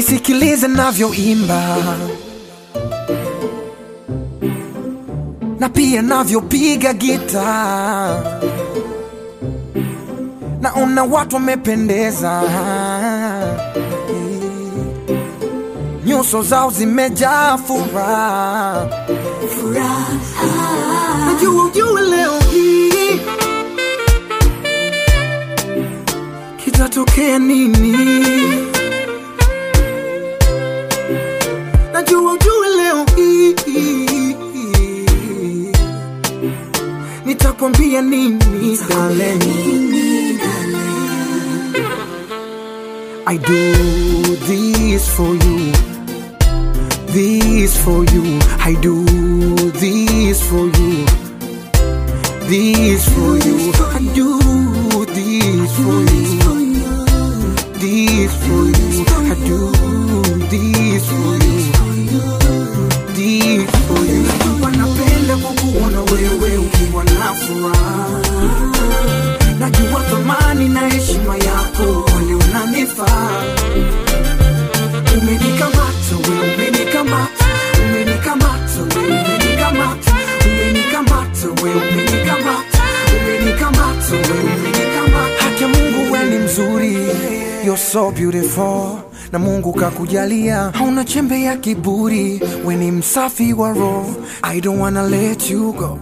nisikilize navyoimba na pia navyopiga gita, naona watu wamependeza, nyuso zao zimejaa furaha. Najua ujue leo hii kitatokea nini. Najua ujue leo hii nitakwambia nini darling. I do this for you, this for you. I do this for you, this for you. I do this for you, this for you. I do this for you, this for you. Wanapenda kukuona wewe ukiwa na furaha najua thamani na heshima yako kweli unanifaa umenikamata we umenikamata umenikamata we umenikamata umenikamata we umenikamata umenikamata we umenikamata haki ya mungu we ni mzuri you're so beautiful na mungu kakujalia hauna chembe ya kiburi we ni msafi wa roho i don't wanna let you go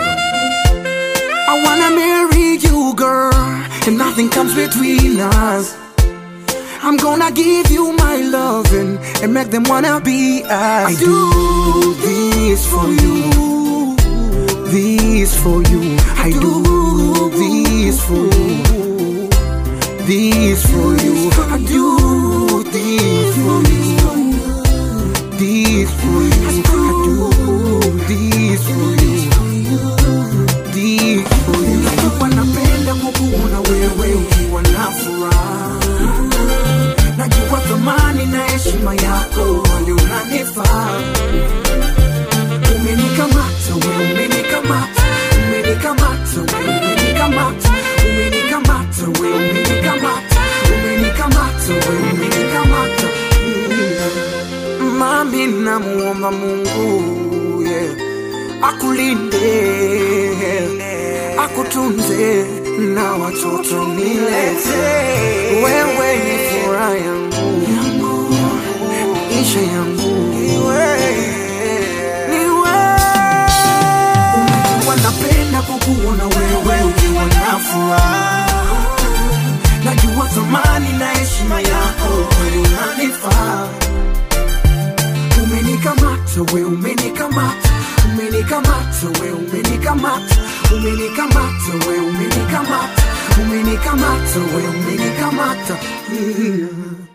I wanna marry you, girl, and nothing comes between us. I'm gonna give you my loving and make them wanna be us. I do this for you, this for you. I do this for you, this for you. I do this for you, this for you. I do this for you. Wanapenda kukuona wewe ukiwa na furaha, najua thamani na heshima yako, wale unanifaa. Umenikamata we, umenikamata, umenikamata we, umenikamata, umenikamata we, umenikamata, umenikamata we, umenikamata. Mm. Mami, namuomba Mungu yeah, akulinde akutunze na watoto nilete. Wewe ni furaha yangu, maisha yangu ni wewe. Unajua napenda kukuona wewe ukiwa na furaha, najua thamani na heshima yako, kweli unanifaa. Umenikamata we, umenikamata, umenikamata we, umenikamata, umenikamata we, umenikamata, umenikamata we, umenikamata. Yeah.